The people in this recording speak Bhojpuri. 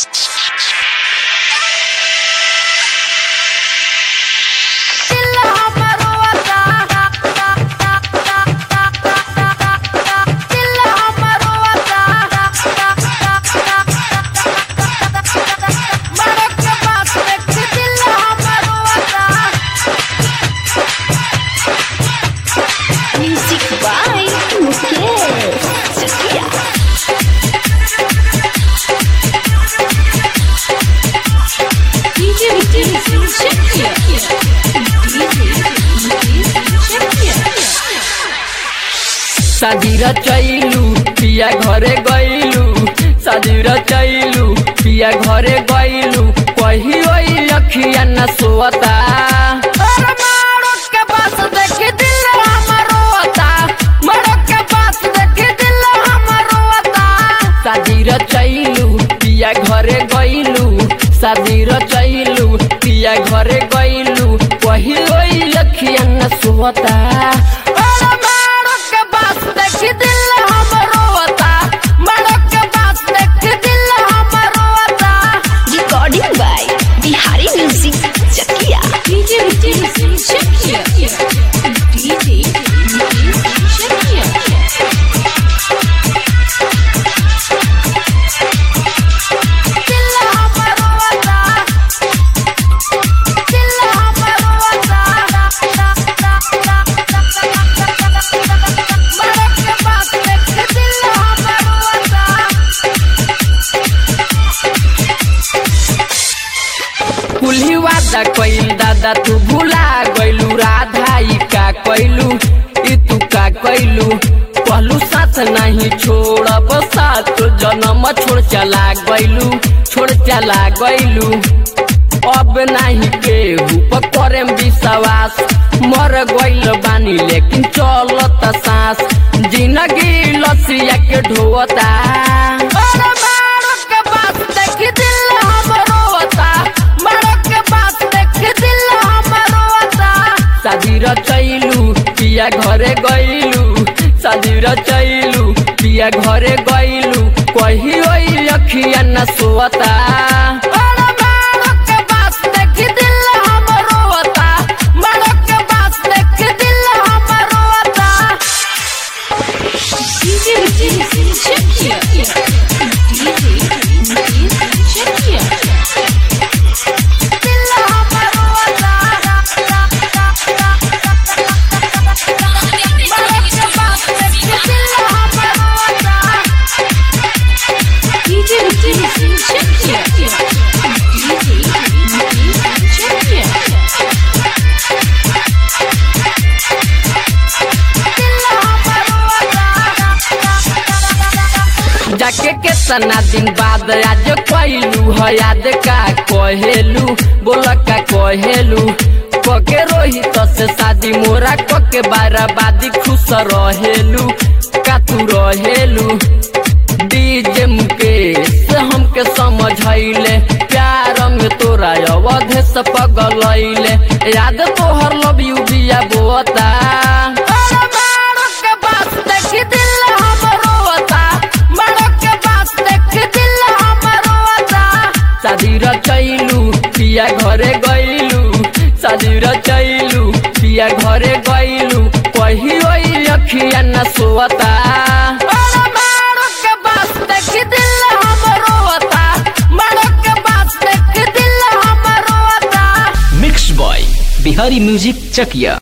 Music by Mukesh Chakia. DJ Mukesh Chakia. DJ Mukesh Chakia. साजीरा चैलू पिया घरे गैलू साजीरा चैलू पिया घरे गैलू कही ओई अखिया न सोता साजीरा चैलू पिया घरे गैलू साजीरा चैलू पिया घरे गैलू कही ओई अखिया न सोता Recording by Bihari Music Chakia. DJ Mukesh Chakia. DJ Mukesh Chakia. कुल्ही वादा कइल दादा तू भुला गइलू राधा ई का कइलू ई तू का कइलू कहलू साथ नहीं छोड़ब साथ जन्म छोड़ चला गइलू छोड़ चला गइलू अब नहीं केहू पर करेम विश्वास मर गइल बानी लेकिन चलत सांस जिंदगी लसिया के ढोता साजीरा चैलू पिया घरे गइलू साजीरा चैलू पिया घरे गइलू कही ओई अखिया न सोता DJ Mukesh Chakia. DJ Mukesh Chakia. DJ Mukesh Chakia. DJ Mukesh Chakia. जाके केतना दिन बाद आज कहलू है याद का कहेलू बोल का कहेलू कके रोहित से शादी मोरा कके बाराबादी खुश रहेलू का तू रहेलू डीजे मुकेश हमके समझैले प्यार में तोरा अवधे से पगलैले याद तोहर लव यू बिया बोता साजीरा चैलू पिया घरे गइलू साजीरा चैलू पिया घरे गइलू कही ओई अखिया न सोता मिक्स बॉय बिहारी म्यूजिक चकिया